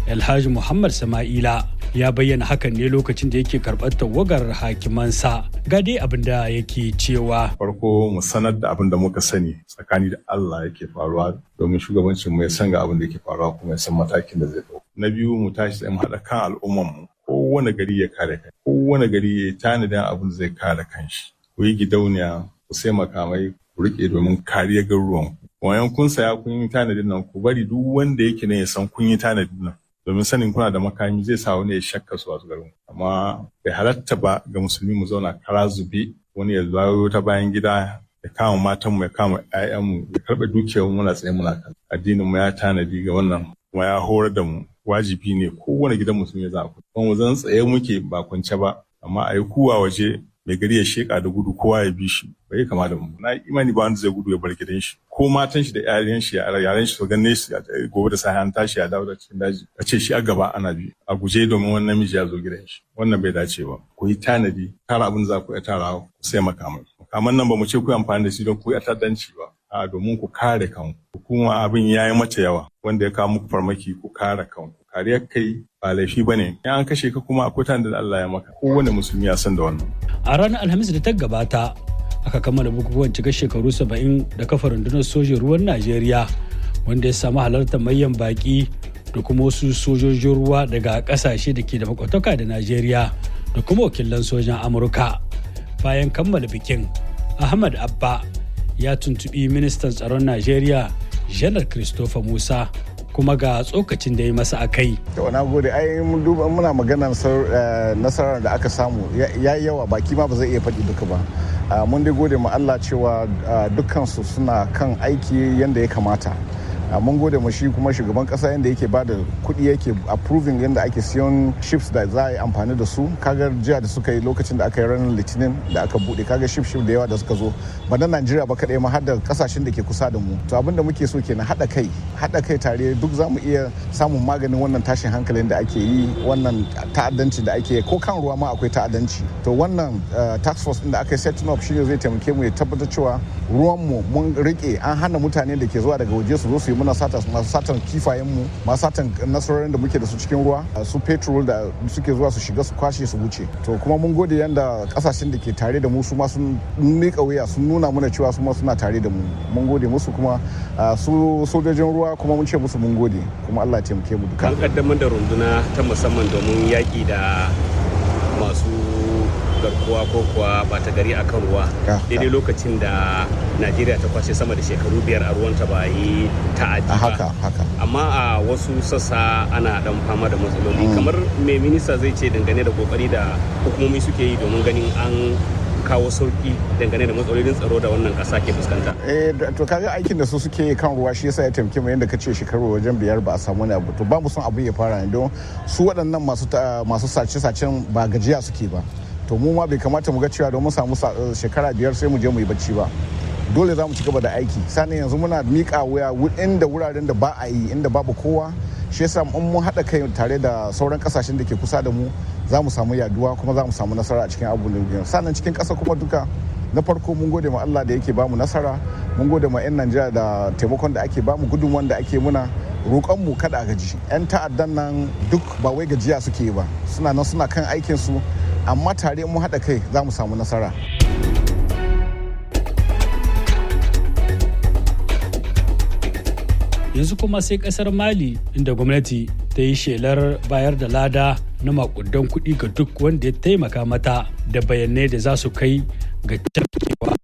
Alhaji Muhammad Sama'ila ya bayyana hakan ne lokacin da yake karɓar tawagar hakimansa ga dai abin da yake cewa. Farko mu sanar da abin da muka sani tsakani da Allah yake faruwa domin shugabancin mu ya san ga abin da yake faruwa kuma ya san matakin da zai ɗauka. Na biyu mu tashi tsaye mu haɗa kan al'umman mu kowane gari ya kare kai kowane gari ya tanadin abin da zai kare kanshi. Ku yi gidauniya ku sai makamai ku riƙe domin kariyar garuruwan ku. Wayan kun saya kun yi tanadin nan ku bari duk wanda yake ne ya san kun yi tanadin nan. domin sanin kuna da makami zai sa wani ya shakka su wasu garin amma bai halatta ba ga musulmi mu zauna kara zube wani ya zawo ta bayan gida ya kama matanmu ya kama ƴaƴanmu ya karɓe dukiyar muna tsaye muna kan addinin mu ya tanadi ga wannan kuma ya horar da mu wajibi ne kowane gidan musulmi ya za ku kuma mu zan tsaye muke ba kwance ba amma a yi kuwa waje mai gari ya sheka da gudu kowa ya bi shi bai kama da mu na imani ba wanda zai gudu ya bar gidan shi ko matan shi da yaran shi yaran shi su ganne shi gobe da sai an tashi ya dawo da cikin daji a ce shi a gaba ana bi a guje domin wani namiji ya zo gidan shi wannan bai dace ba ku yi tanadi tara abin za ku iya tara ku sai makamai makaman nan ba mu ce ku amfani da shi don ku yi ta'addanci ba a domin ku kare kanku kuma abin ya yi mata yawa wanda ya kawo muku farmaki ku kare kanku kariyar kai ba laifi ba ne in an kashe ka kuma akwai tanda da Allah ya maka kowane musulmi ya san da wannan a ranar alhamis da ta gabata aka kammala bukukuwan cika shekaru saba'in da kafa rundunar sojin ruwan najeriya wanda ya samu halartar mayan baki da kuma wasu sojojin ruwa daga kasashe da ke da makwataka da najeriya da kuma wakilan sojan amurka bayan kammala bikin ahmad abba ya tuntubi ministan tsaron najeriya janar christopher musa kuma ga tsokacin da ya masa a kai. na gode ai mun duba muna maganar nasarar da aka samu ya yi yawa baki ma ba zai iya faɗi duka ba mun dai gode ma Allah cewa dukkansu suna kan aiki yadda ya kamata mun gode ma shi kuma shugaban kasa yadda yake ba da kuɗi yake approving yadda ake siyan ships da za a yi amfani da su kaga jiya da suka yi lokacin da aka yi ranar litinin da aka buɗe kaga ship ship da yawa da suka zo ba na najeriya ba kaɗai ma har da kasashen da ke kusa da mu to abin da muke so kenan haɗa kai haɗa kai tare duk za mu iya samun maganin wannan tashin hankalin da ake yi wannan ta'addanci da ake ko kan ruwa ma akwai ta'addanci to wannan tax force din da aka yi setting up shine zai taimake mu ya tabbatar cewa ruwan mu mun rike an hana mutane da ke zuwa daga waje su zo su yi muna sata masu satan kifayen mu masu satan nasarorin da muke da su cikin ruwa su petrol da suke zuwa su shiga su kwashe su wuce to kuma mun gode yanda kasashen da ke tare da mu su ma sun mika wuya sun nuna mana cewa su ma suna tare da mu mun gode musu kuma su sojojin ruwa kuma mun ce musu mun gode kuma Allah ya taimake mu duka an kaddamar da runduna ta musamman domin yaki da masu garkuwa ko kuwa bata gari akan ruwa daidai lokacin da najeriya ta kwashe sama da shekaru biyar a ruwanta ba yi ta'adi ba haka haka amma a wasu sassa ana dan fama da matsaloli kamar me minista zai ce dangane da kokari da hukumomi suke yi domin ganin an kawo sauki dangane da matsalolin tsaro da wannan kasa ke fuskanta. Eh to kaga aikin da su suke kan ruwa shi yasa ya taimake mu yadda kace shekaru wajen biyar ba a samu ne abu to ba mu son abu ya fara ne don su waɗannan masu masu sace-sacen ba gajiya suke ba. To mu ma bai kamata mu ga cewa don mun samu shekara biyar sai mu je mu yi bacci ba. Dole za mu ci gaba da aiki. Sani yanzu muna miƙa wuya inda wuraren da ba a yi inda babu kowa shi yasa in mun haɗa kai tare da sauran kasashen da ke kusa da mu za mu samu yaduwa kuma za mu samu nasara a cikin abubuwan sannan cikin ƙasa kuma duka na farko mun gode ma Allah da yake bamu nasara mun gode ma 'yan Najeriya da taimakon da ake bamu gudunmuwan da ake muna roƙon mu kada a gaji 'yan ta'addan nan duk ba wai gajiya suke ba suna nan suna kan aikin su amma tare mun haɗa kai za mu samu nasara. yanzu kuma sai kasar mali inda gwamnati ta yi shelar bayar da lada na makudan kuɗi ga duk wanda ya taimaka mata da bayanai da za su kai ga cafkewa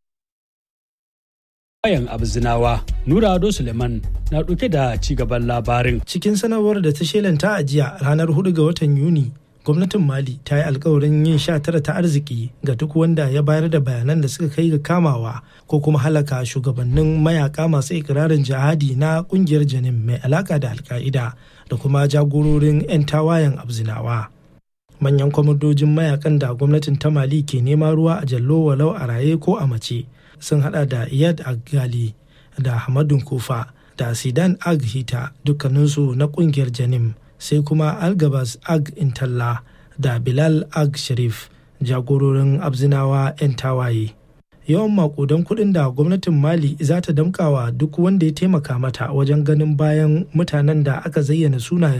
bayan abzinawa nura ado suleiman na ɗauke da cigaban labarin cikin sanarwar da ta shelanta a jiya ranar 4 ga watan yuni gwamnatin mali ta yi alkawarin yin sha tara ta arziki ga duk wanda ya bayar da bayanan da suka kai ga kamawa ko kuma halaka shugabannin mayaka masu ikirarin jihadi na kungiyar janin mai alaka da alka'ida da kuma jagororin 'yan tawayen abzinawa manyan kwamandojin mayakan da gwamnatin ta mali ke nema ruwa a jallo walau a raye ko a mace sun hada da iyad agali da hamadun kufa da sidan ag hita dukkaninsu na kungiyar janim sai kuma algabas ag intalla da bilal ag sharif jagororin abzinawa 'yan tawaye yawan makudan kuɗin da gwamnatin mali za ta damkawa duk wanda ya taimaka mata wajen ganin bayan mutanen da aka zayyana sunayen